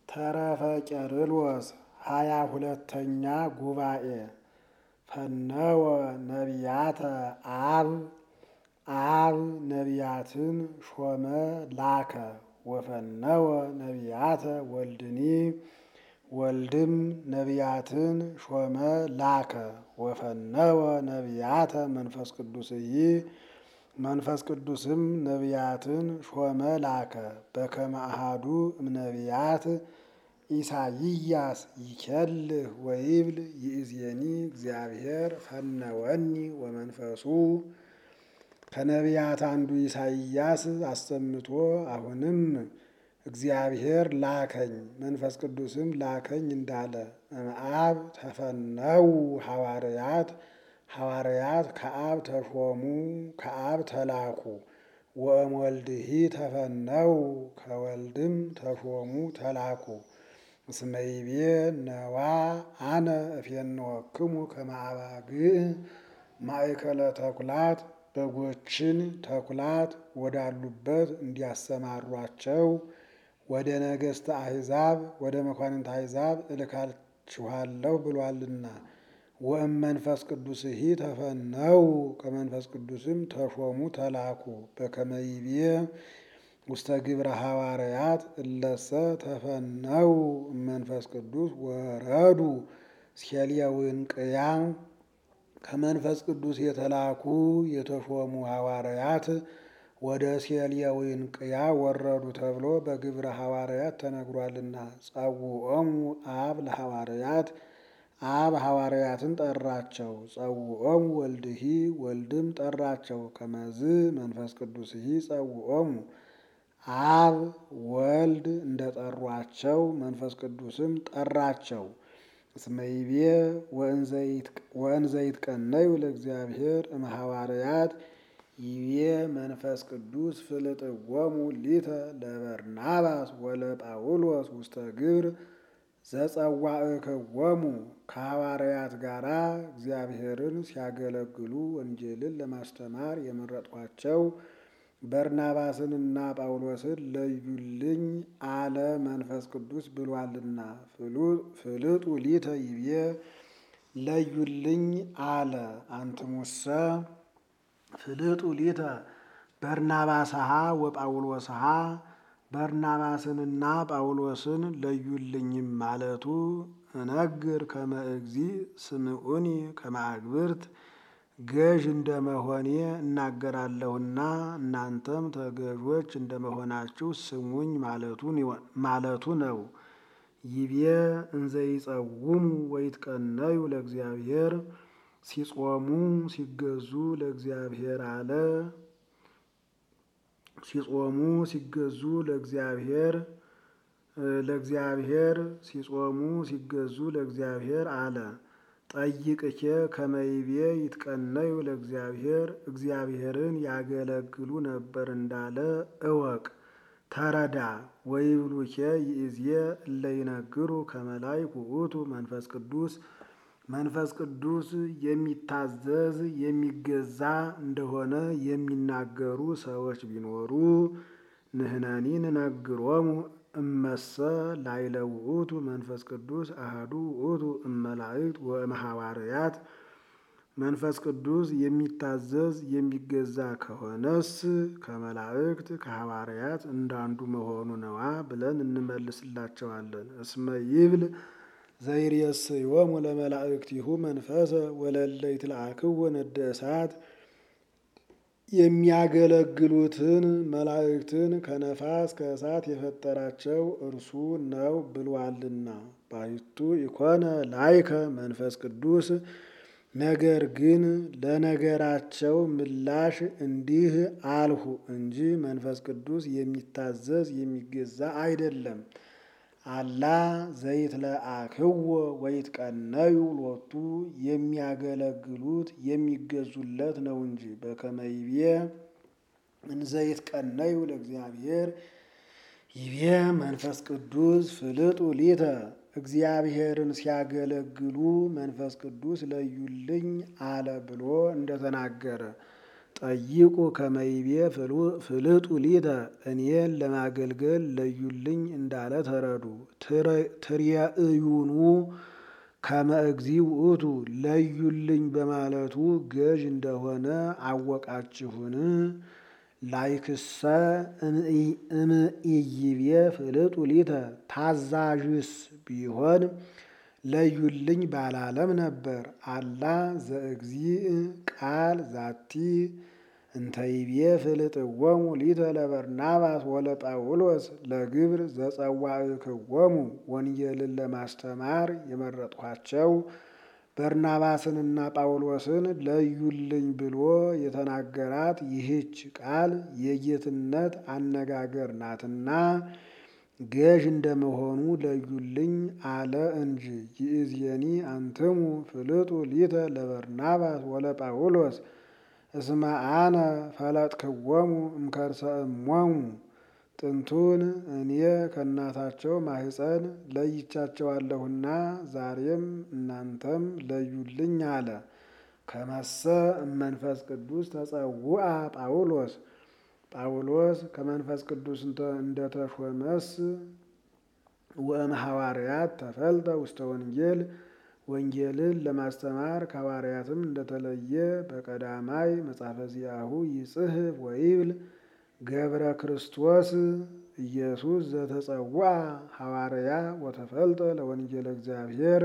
ተረፈ ቄርሎስ ሃያ ሁለተኛ ጉባኤ ፈነወ ነቢያተ አብ አብ ነቢያትን ሾመ ላከ ወፈነወ ነቢያተ ወልድኒ ወልድም ነቢያትን ሾመ ላከ ወፈነወ ነቢያተ መንፈስ ቅዱስይ መንፈስ ቅዱስም ነቢያትን ሾመ ላከ በከመ አሐዱ እምነቢያት ኢሳይያስ ይኬልህ ወይብል ይእዜኒ እግዚአብሔር ፈነወኒ ወመንፈሱ ከነቢያት አንዱ ኢሳይያስ አሰምቶ አሁንም እግዚአብሔር ላከኝ መንፈስ ቅዱስም ላከኝ እንዳለ እምአብ ተፈነው ሐዋርያት ሐዋርያት ከአብ ተሾሙ ከአብ ተላኩ ወእምወልድሂ ተፈነው ከወልድም ተሾሙ ተላኩ እስመ ይቤ ነዋ አነ እፌንወክሙ ከመ አባግዕ ማእከለ ተኩላት በጎችን ተኩላት ወዳሉበት እንዲያሰማሯቸው ወደ ነገሥተ አሕዛብ ወደ መኳንንት አሕዛብ እልካችኋለሁ ብሏልና። ወእም መንፈስ ቅዱስሂ ተፈነው ከመንፈስ ቅዱስም ተሾሙ ተላኩ በከመ ይቤ ውስተ ግብረ ሐዋርያት እለሰ ተፈነው መንፈስ ቅዱስ ወረዱ ሴልየውንቅያ ከመንፈስ ቅዱስ የተላኩ የተሾሙ ሐዋርያት ወደ ሴልየውንቅያ ወረዱ ተብሎ በግብረ ሐዋርያት ተነግሯልና። ጸውዖሙ አብ ለሐዋርያት አብ ሐዋርያትን ጠራቸው። ጸውዖሙ ወልድሂ ወልድም ጠራቸው። ከመዝ መንፈስ ቅዱስሂ ጸውዖሙ አብ ወልድ እንደ ጠሯቸው መንፈስ ቅዱስም ጠራቸው። እስመ ይቤ ወእንዘ ይትቀነዩ ለእግዚአብሔር እምሐዋርያት ይቤ መንፈስ ቅዱስ ፍልጥዎሙ ሊተ ለበርናባስ ወለጳውሎስ ውስተ ግብር ዘጸዋዕክዎሙ ከሐዋርያት ጋር እግዚአብሔርን ሲያገለግሉ ወንጌልን ለማስተማር የመረጥኳቸው በርናባስንና ጳውሎስን ለዩልኝ አለ መንፈስ ቅዱስ ብሏልና። ፍልጡ ሊተ ይቤ ለዩልኝ አለ አንትሙሰ ፍልጡ ሊተ በርናባስሃ ወጳውሎስሃ በርናባስንና ጳውሎስን ለዩልኝም ማለቱ እነግር ከመ እግዚእ ስምዑኒ ከመ አግብርት ገዥ እንደመሆኔ እናገራለሁና እናንተም ተገዦች እንደመሆናችሁ ስሙኝ ማለቱ ነው። ይቤ እንዘ ይጸውሙ ወይትቀነዩ ለእግዚአብሔር ሲጾሙ ሲገዙ ለእግዚአብሔር አለ። ሲጾሙ ሲገዙ ለእግዚአብሔር ለእግዚአብሔር ሲጾሙ ሲገዙ ለእግዚአብሔር አለ። ጠይቅኬ ከመይቤ ይትቀነዩ ለእግዚአብሔር እግዚአብሔርን ያገለግሉ ነበር እንዳለ እወቅ ተረዳ። ወይብሉኬ ይእዜ እለ ይነግሩ ከመ ላይኩ ውእቱ መንፈስ ቅዱስ መንፈስ ቅዱስ የሚታዘዝ የሚገዛ እንደሆነ የሚናገሩ ሰዎች ቢኖሩ ንሕነኒ ንነግሮሙ እመሰ ላይለ ውእቱ መንፈስ ቅዱስ አሐዱ ውእቱ እመላእክት ወእምሐዋርያት መንፈስ ቅዱስ የሚታዘዝ የሚገዛ ከሆነስ ከመላእክት ከሐዋርያት እንዳንዱ መሆኑ ነዋ ብለን እንመልስላቸዋለን። እስመ ይብል ዘይሬስዮሙ ለመላእክቲሁ መንፈሰ ወለለ ይትለአክዎ ነደ እሳት የሚያገለግሉትን መላእክትን ከነፋስ ከእሳት የፈጠራቸው እርሱ ነው ብሏልና። ባሕቱ ኢኮነ ላይከ መንፈስ ቅዱስ ነገር ግን ለነገራቸው ምላሽ እንዲህ አልሁ እንጂ መንፈስ ቅዱስ የሚታዘዝ የሚገዛ አይደለም። አላ ዘይትለአክዎ ወይትቀነዩ ሎቱ የሚያገለግሉት የሚገዙለት ነው እንጂ። በከመ ይቤ እንዘ ይትቀነዩ ለእግዚአብሔር ይቤ መንፈስ ቅዱስ ፍልጡ ሊተ እግዚአብሔርን ሲያገለግሉ መንፈስ ቅዱስ ለዩልኝ አለ ብሎ እንደተናገረ ጠይቁ ከመይቤ ፍልጡ ሊተ እኔን ለማገልገል ለዩልኝ እንዳለ ተረዱ። ትርየእዩኑ ከመ እግዚእ ውእቱ ለዩልኝ በማለቱ ገዥ እንደሆነ አወቃችሁን? ላይክሰ እምኢይቤ ፍልጡ ሊተ ታዛዥስ ቢሆን ለዩልኝ ባላለም ነበር። አላ ዘእግዚእ ቃል ዛቲ እንተይቤ ፍልጥዎሙ ሊተ ለበርናባስ ወለጳውሎስ ለግብር ዘጸዋዕክዎሙ ወንጌልን ለማስተማር የመረጥኋቸው በርናባስንና ጳውሎስን ለዩልኝ ብሎ የተናገራት ይህች ቃል የጌትነት አነጋገር ናትና ገዥ እንደመሆኑ ለዩልኝ አለ እንጂ። ይእዜኒ አንትሙ ፍልጡ ሊተ ለበርናባስ ወለጳውሎስ እስመ አነ ፈለጥክዎሙ እምከርሰ እሞሙ ጥንቱን እኔ ከእናታቸው ማኅፀን ለይቻቸዋለሁና ዛሬም እናንተም ለዩልኝ አለ። ከመሰ እመንፈስ ቅዱስ ተጸውዐ ጳውሎስ ጳውሎስ ከመንፈስ ቅዱስ እንደተሾመስ ወእም ሐዋርያት ተፈልጠ ውስተ ወንጌል ወንጌልን ለማስተማር ከሐዋርያትም እንደተለየ በቀዳማይ መጽሐፈ ዚአሁ ይጽሕፍ ወይብል ገብረ ክርስቶስ ኢየሱስ ዘተጸውዐ ሐዋርያ ወተፈልጠ ለወንጌለ እግዚአብሔር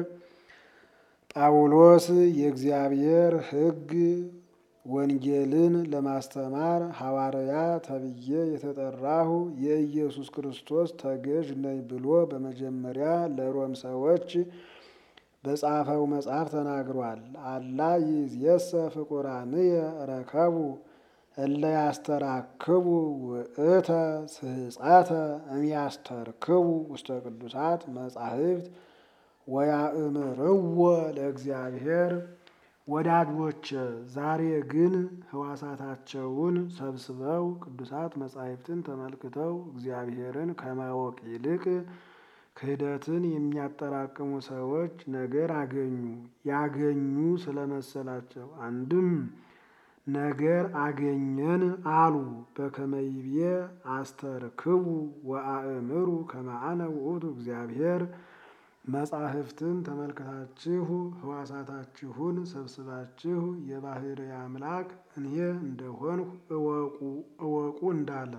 ጳውሎስ የእግዚአብሔር ሕግ ወንጌልን ለማስተማር ሐዋርያ ተብዬ የተጠራሁ የኢየሱስ ክርስቶስ ተገዥ ነኝ ብሎ በመጀመሪያ ለሮም ሰዎች በጻፈው መጽሐፍ ተናግሯል። አላ ይእዜሰ ፍቁራንየ ረከቡ እለ ያስተራክቡ ውእተ ስሕፀተ እምያስተርክቡ ውስተ ቅዱሳት መጻሕፍት ወያእምርዎ ለእግዚአብሔር። ወዳጆች ዛሬ ግን ሕዋሳታቸውን ሰብስበው ቅዱሳት መጻሕፍትን ተመልክተው እግዚአብሔርን ከማወቅ ይልቅ ክህደትን የሚያጠራቅሙ ሰዎች ነገር አገኙ። ያገኙ ስለመሰላቸው አንድም ነገር አገኘን አሉ። በከመይቤ አስተርክቡ ወአእምሩ ከመአነ ውእቱ እግዚአብሔር መጻሕፍትን ተመልክታችሁ ሕዋሳታችሁን ሰብስባችሁ የባሕርይ አምላክ እኔ እንደሆንሁ እወቁ እንዳለ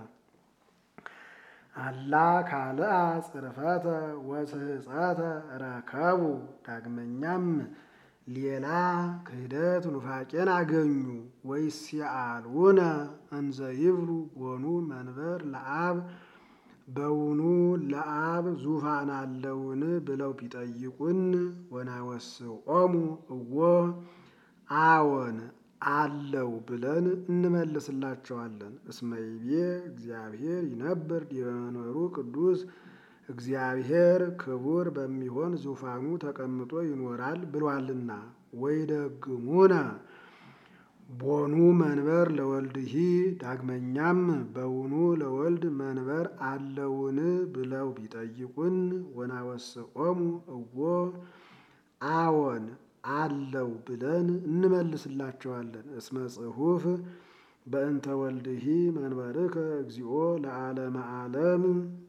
አላ ካልአ ጽርፈተ ወስሕፀተ ረከቡ። ዳግመኛም ሌላ ክህደት ኑፋቄን አገኙ። ወይሲአልውነ እንዘ ይብሉ ቦኑ መንበር ለአብ በውኑ ለአብ ዙፋን አለውን ብለው ቢጠይቁን ወናወስኦሙ እዎ አዎን አለው ብለን እንመልስላቸዋለን። እስመ ይቤ እግዚአብሔር ይነብር ዲበ መንበሩ ቅዱስ እግዚአብሔር ክቡር በሚሆን ዙፋኑ ተቀምጦ ይኖራል ብሏልና። ወይደግሙነ ቦኑ መንበር ለወልድሂ ዳግመኛም በውኑ ለወልድ መንበር አለውን ብለው ቢጠይቁን ወናወስኦሙ እዎ አዎን አለው ብለን እንመልስላቸዋለን። እስመ ጽሑፍ በእንተ ወልድሂ መንበርከ እግዚኦ ለዓለመ ዓለም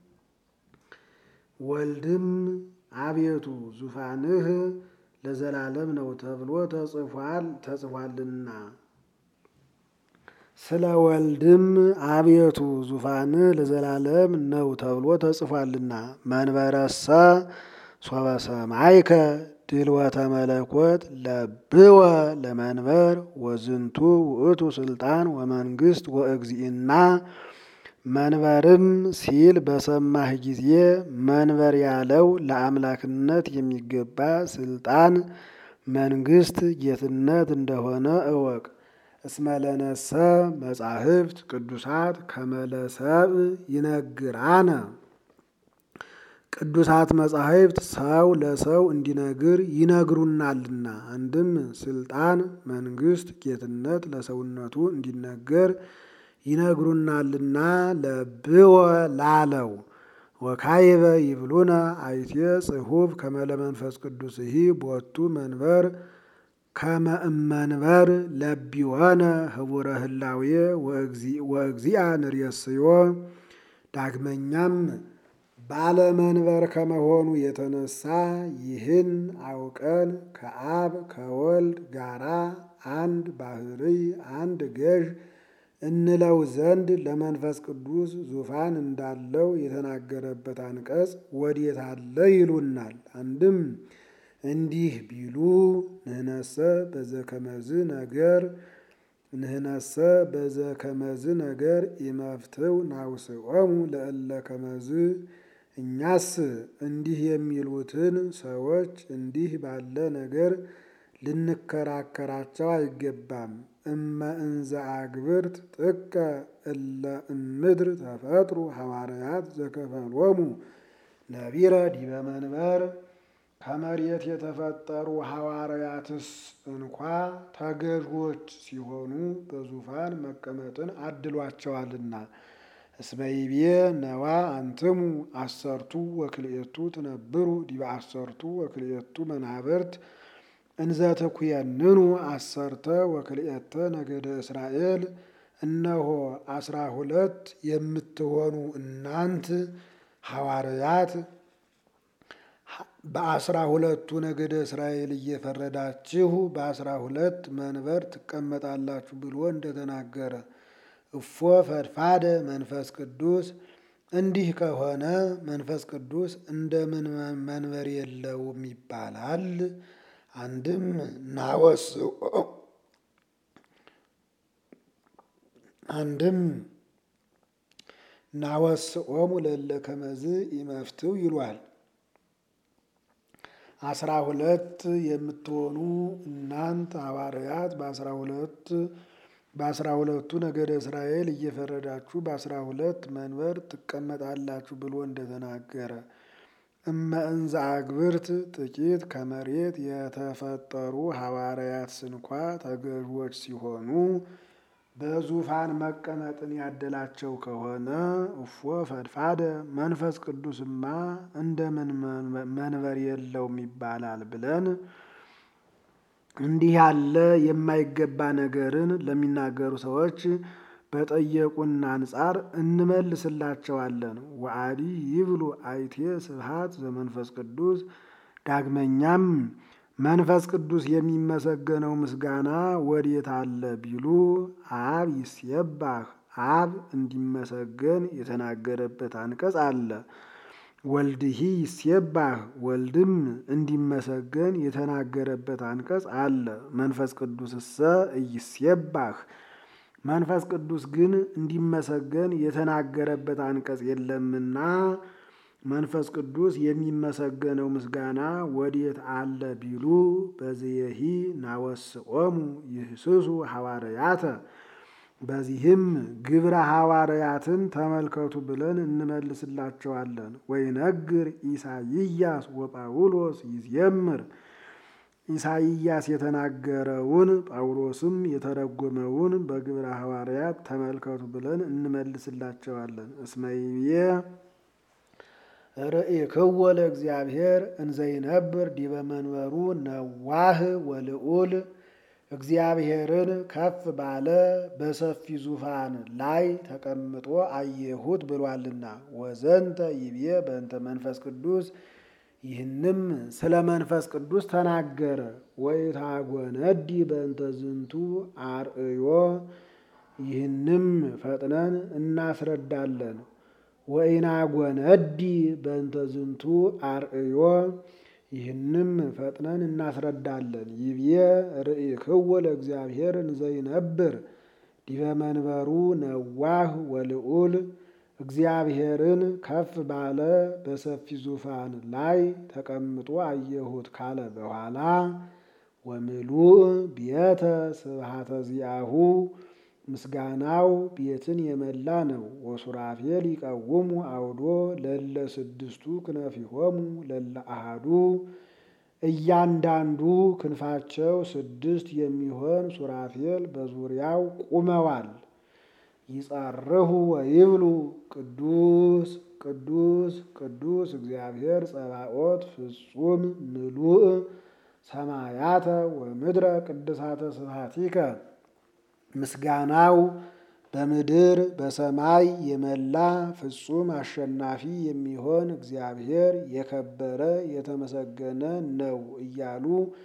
ወልድም አቤቱ ዙፋንህ ለዘላለም ነው ተብሎ ተጽፏል ተጽፏልና ስለ ወልድም አቤቱ ዙፋንህ ለዘላለም ነው ተብሎ ተጽፏልና መንበረሰ ሶበ ሰማይከ ድልወተ መለኮት ለብወ ለመንበር ወዝንቱ ውእቱ ስልጣን ወመንግስት ወእግዚእና መንበርም ሲል በሰማህ ጊዜ መንበር ያለው ለአምላክነት የሚገባ ስልጣን፣ መንግስት፣ ጌትነት እንደሆነ እወቅ። እስመለነሰ መጻሕፍት ቅዱሳት ከመለሰብ ይነግራነ ቅዱሳት መጻሕፍት ሰው ለሰው እንዲነግር ይነግሩናልና። አንድም ስልጣን፣ መንግስት፣ ጌትነት ለሰውነቱ እንዲነገር ይነግሩናልና ለብወ ላለው ወካይበ ይብሉነ አይቴ ጽሑፍ ከመለ መንፈስ ቅዱስሂ ቦቱ መንበር ከመ እመንበር ለቢሆነ ህቡረ ህላዌ ወእግዚአ ንርእስዮ ዳግመኛም ባለመንበር ከመሆኑ የተነሳ ይህን አውቀን ከአብ ከወልድ ጋራ አንድ ባህርይ አንድ ገዥ እንለው ዘንድ ለመንፈስ ቅዱስ ዙፋን እንዳለው የተናገረበት አንቀጽ ወዴት አለ ይሉናል። አንድም እንዲህ ቢሉ ንህነሰ በዘከመዝ ነገር ንህነሰ በዘከመዝ ነገር ኢመፍትው ናውስዖሙ ለእለ ከመዝ እኛስ እንዲህ የሚሉትን ሰዎች እንዲህ ባለ ነገር ልንከራከራቸው አይገባም። እመ እንዘ አግብርት ጥቀ እለ እምድር ተፈጥሩ ሐዋርያት ዘከፈሎሙ ነቢረ ዲበ መንበር ከመሬት የተፈጠሩ ሐዋርያትስ እንኳ ተገዥዎች ሲሆኑ በዙፋን መቀመጥን አድሏቸዋልና። እስመ ይቤ ነዋ አንትሙ አሰርቱ ወክልኤቱ ትነብሩ ዲበ አሰርቱ ወክልኤቱ መናብርት እንዘ ትኩየንኑ አሰርተ ወክልኤተ ነገደ እስራኤል። እነሆ አስራ ሁለት የምትሆኑ እናንት ሐዋርያት በአስራ ሁለቱ ነገደ እስራኤል እየፈረዳችሁ በአስራ ሁለት መንበር ትቀመጣላችሁ ብሎ እንደተናገረ እፎ ፈድፋደ መንፈስ ቅዱስ እንዲህ ከሆነ መንፈስ ቅዱስ እንደምን መንበር የለውም ይባላል? አንድም ናወስኦ አንድም ናወስኦሙ ለእለ ከመዝ ኢመፍትው ይሏል። አስራ ሁለት የምትሆኑ እናንት ሐዋርያት በአስራ ሁለት በአስራ ሁለቱ ነገደ እስራኤል እየፈረዳችሁ በአስራ ሁለት መንበር ትቀመጣላችሁ ብሎ እንደተናገረ እመ እንዘ አግብርት ጥቂት ከመሬት የተፈጠሩ ሐዋርያት ስንኳ ተገዥዎች ሲሆኑ በዙፋን መቀመጥን ያደላቸው ከሆነ እፎ ፈድፋደ መንፈስ ቅዱስማ እንደምን መንበር የለውም ይባላል ብለን እንዲህ ያለ የማይገባ ነገርን ለሚናገሩ ሰዎች በጠየቁን አንጻር እንመልስላቸዋለን። ወአዲ ይብሉ አይቴ ስብሐት ዘመንፈስ ቅዱስ። ዳግመኛም መንፈስ ቅዱስ የሚመሰገነው ምስጋና ወዴት አለ ቢሉ አብ ይስየባህ አብ እንዲመሰገን የተናገረበት አንቀጽ አለ። ወልድሂ ይስየባህ ወልድም እንዲመሰገን የተናገረበት አንቀጽ አለ። መንፈስ ቅዱስሰ እይስየባህ መንፈስ ቅዱስ ግን እንዲመሰገን የተናገረበት አንቀጽ የለምና መንፈስ ቅዱስ የሚመሰገነው ምስጋና ወዴት አለ ቢሉ በዚየሂ ናወስኦሙ ይህስሱ ሐዋርያተ በዚህም ግብረ ሐዋርያትን ተመልከቱ ብለን እንመልስላቸዋለን። ወይነግር ኢሳይያስ ወጳውሎስ ይዜምር ኢሳይያስ የተናገረውን ጳውሎስም የተረጎመውን በግብረ ሐዋርያት ተመልከቱ ብለን እንመልስላቸዋለን። እስመይቤ ርእይክዎ ለእግዚአብሔር እንዘይነብር ዲበ መንበሩ ነዋህ ወልዑል እግዚአብሔርን ከፍ ባለ በሰፊ ዙፋን ላይ ተቀምጦ አየሁት ብሏልና። ወዘንተ ይቤ በእንተ መንፈስ ቅዱስ ይህንም ስለ መንፈስ ቅዱስ ተናገረ። ወይታጎነዲ በእንተ ዝንቱ አርእዮ ይህንም ፈጥነን እናስረዳለን። ወኢናጎነዲ በእንተ ዝንቱ አርእዮ ይህንም ፈጥነን እናስረዳለን። ይብዬ ርእይክዎ ለእግዚአብሔር እንዘይነብር ዲበ መንበሩ ነዋህ ወልዑል እግዚአብሔርን ከፍ ባለ በሰፊ ዙፋን ላይ ተቀምጦ አየሁት ካለ በኋላ ወምሉእ ቤተ ስብሐተ ዚአሁ ምስጋናው ቤትን የመላ ነው። ወሱራፌል ይቀውሙ አውዶ ለለ ስድስቱ ክነፊሆሙ ለለ አሃዱ እያንዳንዱ ክንፋቸው ስድስት የሚሆን ሱራፌል በዙሪያው ቁመዋል። ይጸርሁ ወይብሉ ቅዱስ ቅዱስ ቅዱስ እግዚአብሔር ጸባኦት ፍጹም ምሉእ ሰማያተ ወምድረ ቅድሳተ ስብሐቲከ ምስጋናው በምድር በሰማይ የመላ ፍጹም አሸናፊ የሚሆን እግዚአብሔር የከበረ የተመሰገነ ነው እያሉ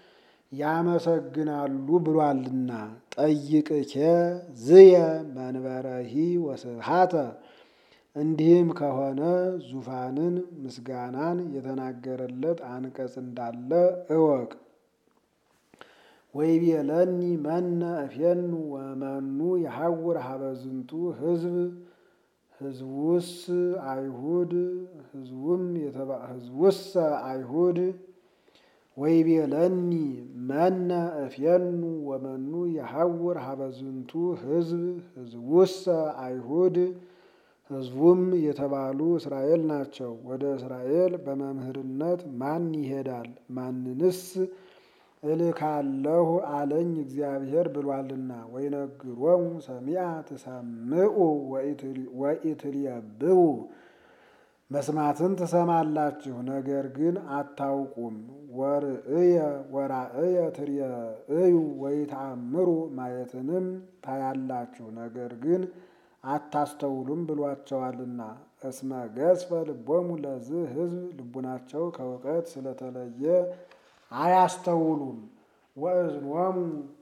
ያመሰግናሉ ብሏልና። ጠይቅኬ ዝየ መንበረሂ ወስብሐተ እንዲህም ከሆነ ዙፋንን ምስጋናን የተናገረለት አንቀጽ እንዳለ እወቅ። ወይቤለኒ መነ እፌኑ ወመኑ የሐውር ሀበዝንቱ ህዝብ ህዝቡስ አይሁድ ህዝቡም ህዝቡሰ አይሁድ ወይቤለኒ መነ እፌኑ ወመኑ የሐውር ሀበዝንቱ ህዝብ ህዝቡሰ አይሁድ ህዝቡም የተባሉ እስራኤል ናቸው። ወደ እስራኤል በመምህርነት ማን ይሄዳል? ማንንስ እልካለሁ አለኝ እግዚአብሔር ብሏልና። ወይነግሮሙ ሰሚዐ ትሰምዑ ወኢትሬብቡ መስማትን ትሰማላችሁ፣ ነገር ግን አታውቁም። ወርእየ ወራእየ ትሬእዩ ወይተአምሩ ማየትንም ታያላችሁ፣ ነገር ግን አታስተውሉም ብሏቸዋልና። እስመ ገዝፈ ልቦሙ ለዝህ ህዝብ ልቡናቸው ከእውቀት ስለተለየ አያስተውሉም። ወእዝኖሙ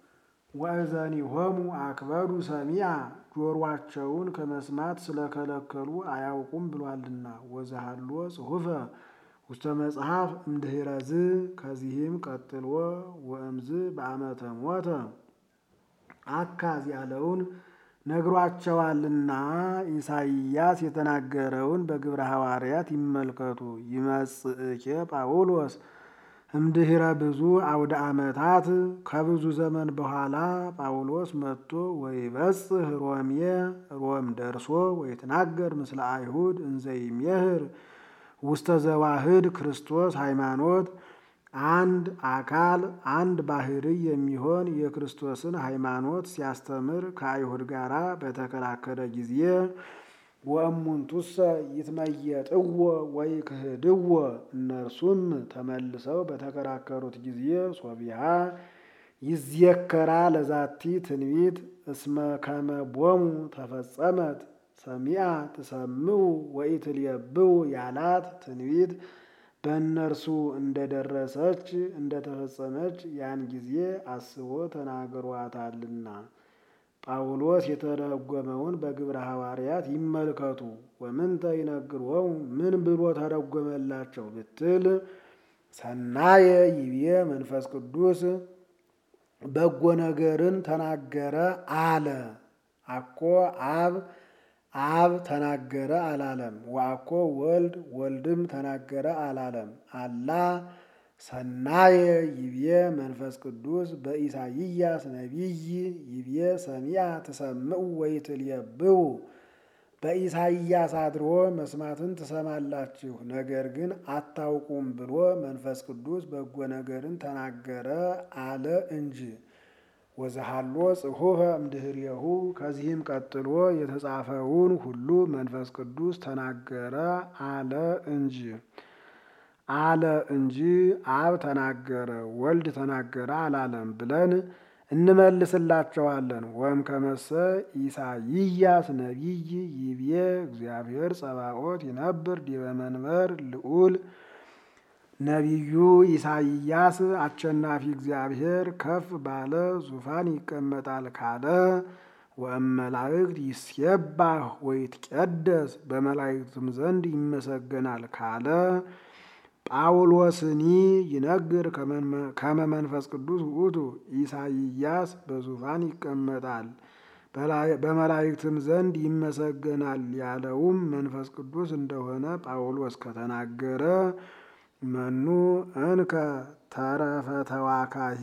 ወእዘኒሆሙ አክበዱ ሰሚዐ ጆሯቸውን ከመስማት ስለከለከሉ አያውቁም ብሏልና። ወዘሃሎ ጽሑፈ ውስተ መጽሐፍ እምድኅረዝ ከዚህም ቀጥሎ ወእምዝ በአመተ ሞተ አካዝ ያለውን ነግሯቸዋልና ኢሳይያስ የተናገረውን በግብረ ሐዋርያት ይመልከቱ። ይመጽእኬ ጳውሎስ እምድኅረ ብዙ አውደ ዓመታት ከብዙ ዘመን በኋላ ጳውሎስ መጥቶ ወይበጽሕ ሮሜ ሮም ደርሶ ወይትናገር ምስለ አይሁድ እንዘይሜህር ውስተ ዘዋህድ ክርስቶስ ሃይማኖት አንድ አካል አንድ ባሕርይ የሚሆን የክርስቶስን ሃይማኖት ሲያስተምር ከአይሁድ ጋር በተከራከረ ጊዜ ወእሙንቱሰ ይትመየጥዎ ወይክህድዎ እነርሱም ተመልሰው በተከራከሩት ጊዜ ሶቢሃ ይዝየከራ ለዛቲ ትንቢት እስመ ከመ ቦሙ ተፈጸመት ሰሚዐ ትሰምዑ ወኢትሬብቡ ያላት ትንቢት በእነርሱ እንደደረሰች እንደተፈጸመች ያን ጊዜ አስቦ ተናግሯታልና። ጳውሎስ የተረጎመውን በግብረ ሐዋርያት ይመልከቱ። ወምንተ ይነግሮሙ ምን ብሎ ተረጎመላቸው ብትል ሰናየ ይብዬ መንፈስ ቅዱስ በጎ ነገርን ተናገረ አለ። አኮ አብ አብ ተናገረ አላለም። ወአኮ ወልድ ወልድም ተናገረ አላለም። አላ ሰናየ ይብዬ መንፈስ ቅዱስ በኢሳይያስ ነቢይ ይብዬ ሰሚዐ ትሰምዑ ወኢትሬብቡ በኢሳይያስ አድሮ መስማትን ትሰማላችሁ፣ ነገር ግን አታውቁም ብሎ መንፈስ ቅዱስ በጎ ነገርን ተናገረ አለ እንጂ። ወዘሃሎ ጽሑፈ እምድኅሬሁ ከዚህም ቀጥሎ የተጻፈውን ሁሉ መንፈስ ቅዱስ ተናገረ አለ እንጂ አለ እንጂ አብ ተናገረ ወልድ ተናገረ አላለም ብለን እንመልስላቸዋለን። ወም ከመሰ ኢሳይያስ ነቢይ ይብዬ እግዚአብሔር ጸባኦት ይነብር ዲበ መንበር ልዑል ነቢዩ ኢሳይያስ አሸናፊ እግዚአብሔር ከፍ ባለ ዙፋን ይቀመጣል ካለ ወእመላእክት ይሴባህ ወይትቀደስ በመላእክትም ዘንድ ይመሰገናል ካለ ጳውሎስኒ ይነግር ከመ መንፈስ ቅዱስ ውእቱ ኢሳይያስ በዙፋን ይቀመጣል በመላእክትም ዘንድ ይመሰገናል ያለውም መንፈስ ቅዱስ እንደሆነ ጳውሎስ ከተናገረ መኑ እንከ ተረፈ ተዋካሂ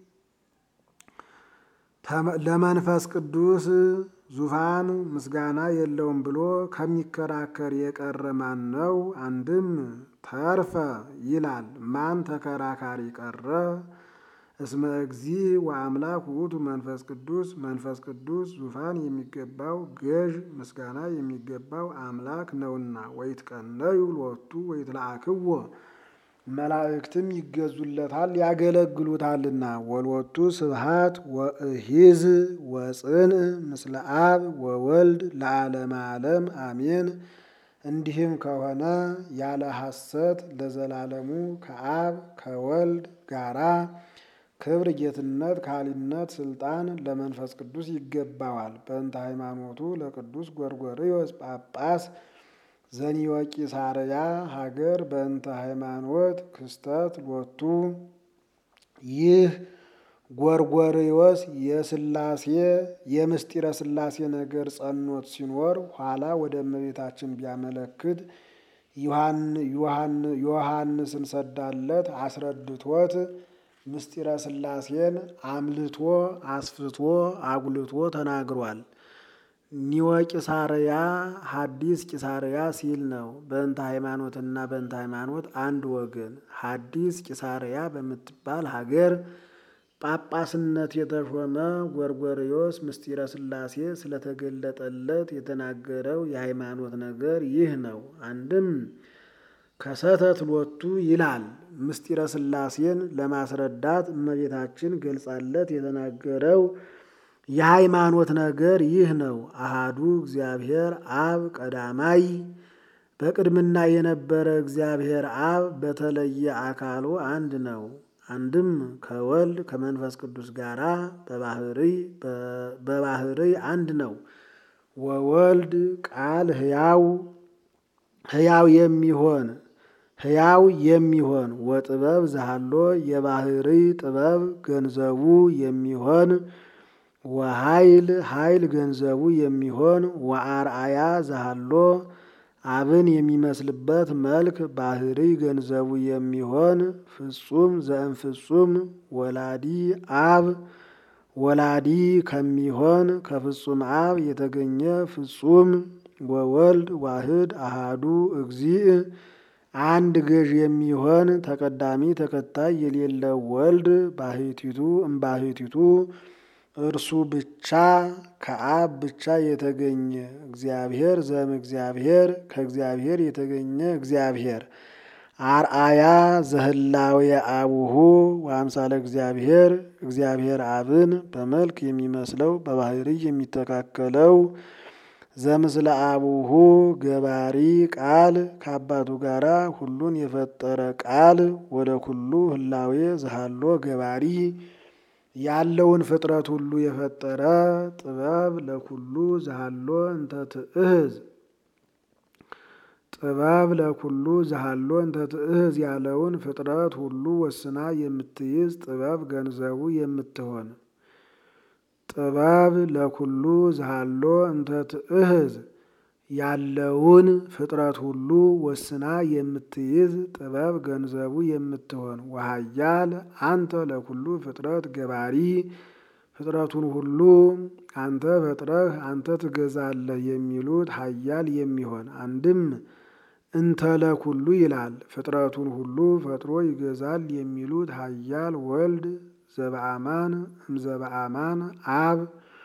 ለመንፈስ ቅዱስ ዙፋን ምስጋና የለውም ብሎ ከሚከራከር የቀረ ማን ነው? አንድም ተርፈ ይላል። ማን ተከራካሪ ቀረ? እስመ እግዚ ወአምላክ ውእቱ መንፈስ ቅዱስ መንፈስ ቅዱስ ዙፋን የሚገባው ገዥ ምስጋና የሚገባው አምላክ ነውና። ወይትቀነዩ ሎቱ ወይትለአክዎ መላእክትም ይገዙለታል ያገለግሉታልና። ወልወቱ ስብሃት ወእሂዝ ወጽንዕ ምስለ አብ ወወልድ ለዓለመ ዓለም አሜን። እንዲህም ከሆነ ያለ ሐሰት ለዘላለሙ ከአብ ከወልድ ጋራ ክብር፣ ጌትነት፣ ካሊነት፣ ስልጣን ለመንፈስ ቅዱስ ይገባዋል። በእንተ ሃይማኖቱ ለቅዱስ ጎርጎርዮስ ጳጳስ ዘኒወቂሳርያ ሀገር በእንተ ሃይማኖት ክስተት ሎቱ ይህ ጎርጎርዮስ የስላሴ የምስጢረ ስላሴ ነገር ጸኖት ሲኖር ኋላ ወደ እመቤታችን ቢያመለክት ዮሐንስን ሰዳለት አስረድቶት ምስጢረ ስላሴን አምልቶ አስፍቶ አጉልቶ ተናግሯል። ኒወቂሳርያ ሐዲስ ቂሳርያ ሲል ነው። በእንተ ሃይማኖትና በእንተ ሃይማኖት አንድ ወገን። ሐዲስ ቂሳርያ በምትባል ሀገር ጳጳስነት የተሾመ ጎርጎርዮስ ምስጢረ ስላሴ ስለተገለጠለት የተናገረው የሃይማኖት ነገር ይህ ነው። አንድም ከሰተት ሎቱ ይላል። ምስጢረ ስላሴን ለማስረዳት እመቤታችን ገልጻለት የተናገረው የሃይማኖት ነገር ይህ ነው። አሃዱ እግዚአብሔር አብ ቀዳማይ በቅድምና የነበረ እግዚአብሔር አብ በተለየ አካሉ አንድ ነው። አንድም ከወልድ ከመንፈስ ቅዱስ ጋራ በባህርይ አንድ ነው። ወወልድ ቃል ሕያው ሕያው የሚሆን ሕያው የሚሆን ወጥበብ ዘሃሎ የባህርይ ጥበብ ገንዘቡ የሚሆን ወኃይል ኃይል ገንዘቡ የሚሆን ወአርአያ ዘሃሎ አብን የሚመስልበት መልክ ባህሪ ገንዘቡ የሚሆን ፍጹም ዘእም ፍጹም ወላዲ አብ ወላዲ ከሚሆን ከፍጹም አብ የተገኘ ፍጹም ወወልድ ዋህድ አሃዱ እግዚእ አንድ ገዥ የሚሆን ተቀዳሚ ተከታይ የሌለው ወልድ ባህቲቱ እምባህቲቱ እርሱ ብቻ ከአብ ብቻ የተገኘ እግዚአብሔር ዘም እግዚአብሔር ከእግዚአብሔር የተገኘ እግዚአብሔር አርአያ ዘህላዌ አቡሁ ወአምሳለ እግዚአብሔር እግዚአብሔር አብን በመልክ የሚመስለው በባህሪ የሚተካከለው ዘምስለ አቡሁ ገባሪ ቃል ከአባቱ ጋራ ሁሉን የፈጠረ ቃል ወደ ኩሉ ህላዌ ዘሃሎ ገባሪ ያለውን ፍጥረት ሁሉ የፈጠረ ጥበብ ለኩሉ ዘሃሎ እንተ ትእህዝ ጥበብ ለኩሉ ዘሃሎ እንተ ትእህዝ ያለውን ፍጥረት ሁሉ ወስና የምትይዝ ጥበብ ገንዘቡ የምትሆን ጥበብ ለኩሉ ዘሃሎ እንተ ትእህዝ ያለውን ፍጥረት ሁሉ ወስና የምትይዝ ጥበብ ገንዘቡ የምትሆን ወሃያል አንተ ለኩሉ ፍጥረት ገባሪ ፍጥረቱን ሁሉ አንተ ፈጥረህ አንተ ትገዛለህ የሚሉት ሀያል የሚሆን አንድም እንተ ለኩሉ ይላል። ፍጥረቱን ሁሉ ፈጥሮ ይገዛል የሚሉት ሀያል ወልድ ዘበአማን እምዘበአማን አብ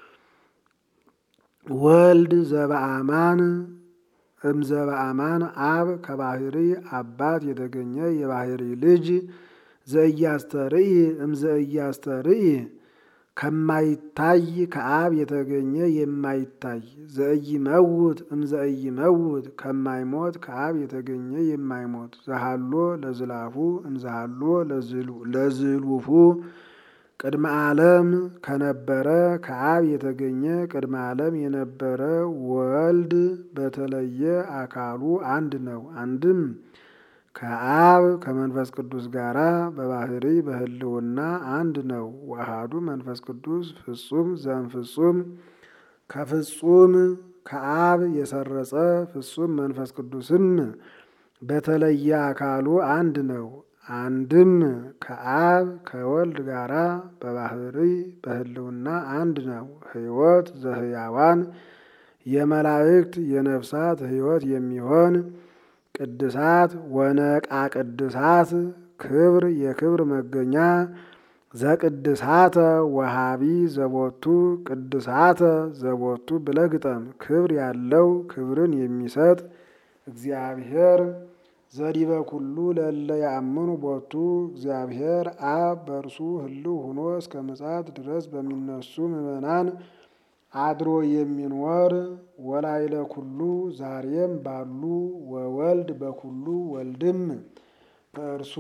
ወልድ ዘበአማን እምዘበአማን አብ ከባህሪ አባት የተገኘ የባህሪ ልጅ ዘእያስተርኢ እምዘእያስተርኢ ከማይታይ ከአብ የተገኘ የማይታይ ዘእይመውት እምዘእይመውት ከማይሞት ከአብ የተገኘ የማይሞት ዘሃሎ ለዝላፉ እምዘሃሎ ለዝሉፉ ቅድመ ዓለም ከነበረ ከአብ የተገኘ ቅድመ ዓለም የነበረ ወልድ በተለየ አካሉ አንድ ነው። አንድም ከአብ ከመንፈስ ቅዱስ ጋራ በባህሪ በህልውና አንድ ነው። ዋሃዱ መንፈስ ቅዱስ ፍጹም ዘም ፍጹም ከፍጹም ከአብ የሰረጸ ፍጹም መንፈስ ቅዱስም በተለየ አካሉ አንድ ነው። አንድም ከአብ ከወልድ ጋራ በባህሪ በህልውና አንድ ነው። ሕይወት ዘህያዋን የመላእክት የነፍሳት ሕይወት የሚሆን ቅድሳት ወነቃ ቅድሳት ክብር የክብር መገኛ ዘቅድሳተ ወሃቢ ዘቦቱ ቅድሳተ ዘቦቱ ብለህ ግጠም። ክብር ያለው ክብርን የሚሰጥ እግዚአብሔር ዘዲበ ኩሉ ለለ ያምኑ ቦቱ እግዚአብሔር አብ በእርሱ ህልው ሆኖ እስከ ምጽአት ድረስ በሚነሱ ምዕመናን አድሮ የሚኖር ወላይለ ኩሉ ዛሬም ባሉ ወወልድ በኩሉ ወልድም በእርሱ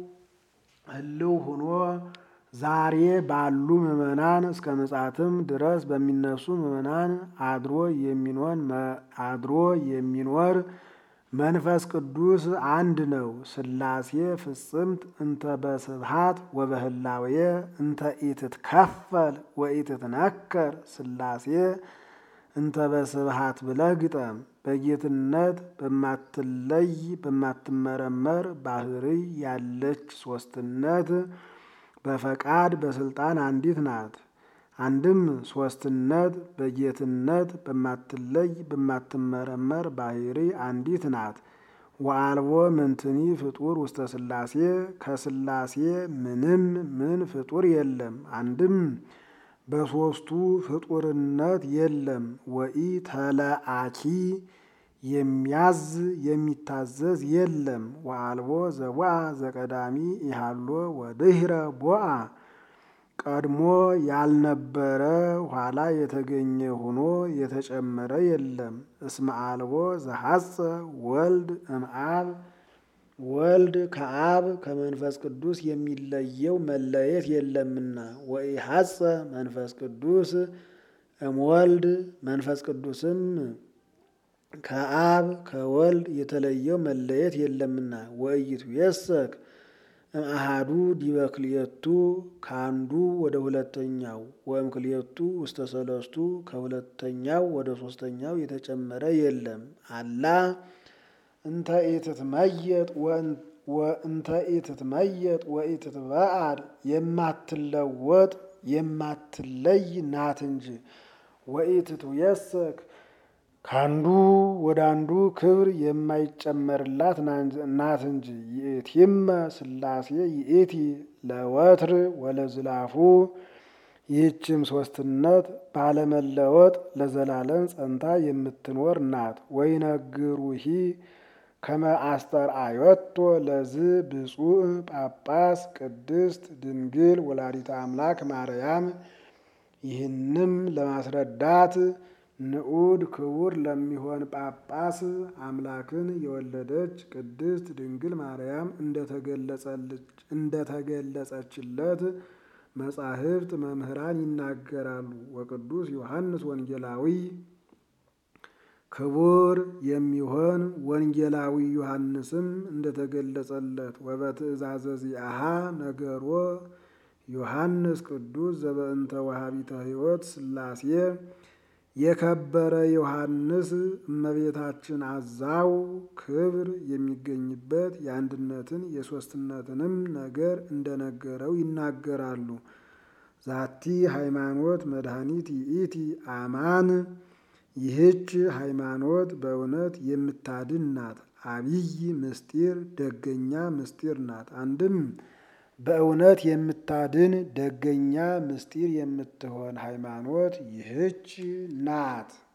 ህልው ሆኖ ዛሬ ባሉ ምዕመናን እስከ ምጽአትም ድረስ በሚነሱ ምዕመናን አድሮ የሚኖር አድሮ የሚኖር መንፈስ ቅዱስ አንድ ነው። ሥላሴ ፍጽምት እንተ በስብሃት ወበህላዌ እንተ ኢትትከፈል ወኢትትነከር ሥላሴ እንተ በስብሃት ብለህ ግጠም። በጌትነት በማትለይ በማትመረመር ባህርይ ያለች ሶስትነት በፈቃድ በስልጣን አንዲት ናት። አንድም ሶስትነት በጌትነት በማትለይ በማትመረመር ባህርይ አንዲት ናት። ወአልቦ ምንትኒ ፍጡር ውስተ ሥላሴ ከሥላሴ ምንም ምን ፍጡር የለም። አንድም በሦስቱ ፍጡርነት የለም። ወኢ ተለአኪ የሚያዝ የሚታዘዝ የለም። ወአልቦ ዘቦአ ዘቀዳሚ ኢሃሎ ወድህረ ቦአ ቀድሞ ያልነበረ ኋላ የተገኘ ሆኖ የተጨመረ የለም። እስመ አልቦ ዘሐጸ ወልድ እምአብ ወልድ ከአብ ከመንፈስ ቅዱስ የሚለየው መለየት የለምና። ወኢሐጸ መንፈስ ቅዱስ እምወልድ መንፈስ ቅዱስም ከአብ ከወልድ የተለየው መለየት የለምና። ወእይቱ የሰክ እምአሃዱ ዲበ ክልኤቱ ከአንዱ ወደ ሁለተኛው ወእም ክልኤቱ ውስተ ሰለስቱ ከሁለተኛው ወደ ሶስተኛው የተጨመረ የለም። አላ እንተ ኢትትመየጥ ወእንተ ኢትትመየጥ ወኢትትበአድ የማትለወጥ የማትለይ ናት እንጂ ወኢትትየሰክ ከአንዱ ወደ አንዱ ክብር የማይጨመርላት ናት እንጂ። ይእቲመ ሥላሴ ይእቲ ለወትር ወለዝላፉ ይህችም ሶስትነት ባለመለወጥ ለዘላለም ጸንታ የምትኖር ናት። ወይነግሩሂ ከመ አስተርአዮቶ ለዝ ብፁዕ ጳጳስ ቅድስት ድንግል ወላዲተ አምላክ ማርያም ይህንም ለማስረዳት ንዑድ ክቡር ለሚሆን ጳጳስ አምላክን የወለደች ቅድስት ድንግል ማርያም እንደተገለጸችለት መጻሕፍት መምህራን ይናገራሉ። ወቅዱስ ዮሐንስ ወንጌላዊ ክቡር የሚሆን ወንጌላዊ ዮሐንስም እንደተገለጸለት ወበትእዛዘ ዚአሃ ነገሮ ዮሐንስ ቅዱስ ዘበእንተ ወሃቢተ ሕይወት ሥላሴ የከበረ ዮሐንስ እመቤታችን አዛው ክብር የሚገኝበት የአንድነትን የሦስትነትንም ነገር እንደነገረው ይናገራሉ። ዛቲ ሃይማኖት መድኃኒት ይእቲ አማን ይህች ሃይማኖት በእውነት የምታድን ናት። አብይ ምስጢር ደገኛ ምስጢር ናት። አንድም በእውነት የምታድን ደገኛ ምስጢር የምትሆን ሃይማኖት ይህች ናት።